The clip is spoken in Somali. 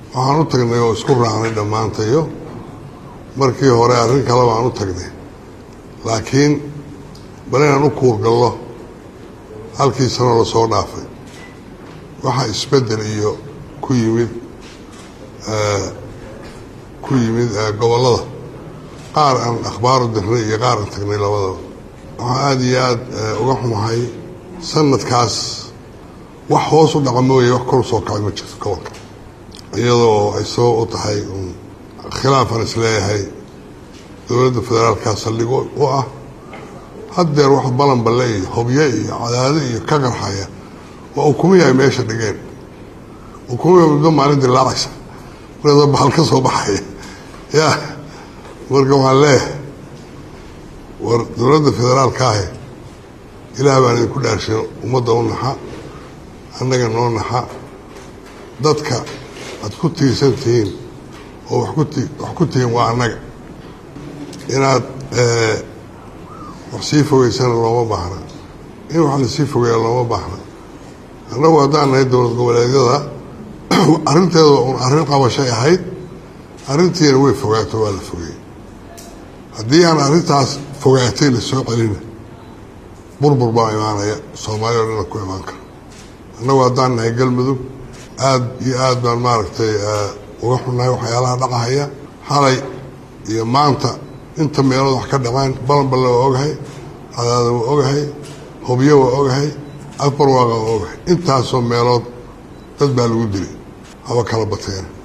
waxaan u tagnay oo isku raacnay dhammaantayo markii hore arrin kale baan u tagnay laakiin bal inaan u kuurgallo halkii sanoo lasoo dhaafay waxaa isbeddel iyo ku yimid ku yimid gobollada qaar aan akhbaaru dirnay iyo qaar aan tagnay labadaba waxaa aada iyo aada uga xumahay sanadkaas wax hoos u dhaca mooye wax kor soo kacay ma jirto gobolka iyadoo ay sabab u tahay khilaafaan isleeyahay dowladda federaalka saldhigo u ah haddeer wax balanballe iyo hobye iyo cadaado iyo ka qarxaya waa ukumihi ay meesha dhigeen ukumihi muddo maalin dilaacaysa markaasoo bahal ka soo baxaya ya marka waxaan leeyahay war dowladda federaalka ahi ilaah baan idinku dhaarshin ummadda u naxa annaga noo naxa dadka aad ku tiirsan tihiin oo wax kuti wax ku tihiin waa annaga inaad wax sii fogeysana looma baahna in wax lasii fogeeya looma baahna annagu haddaan nahay dowlad goboleedyada arrinteeda un arrin qabashay ahayd arrintiina way fogaato waa la fogeeyey haddii aan arrintaas fogaatay la soo celina burbur baa imaanaya soomaaliya o dhana ku imaan kara annagu haddaan nahay galmudug aada iyo aad baan maaragtay uga xunnahay waxyaalaha dhacahaya xalay iyo maanta inta meelood wax ka dhacaan balanballe waa ogahay cadaada waa ogahay hobyo waa ogahay afbarwaaqa waa ogahay intaasoo meelood dad baa lagu dilay haba kala bateena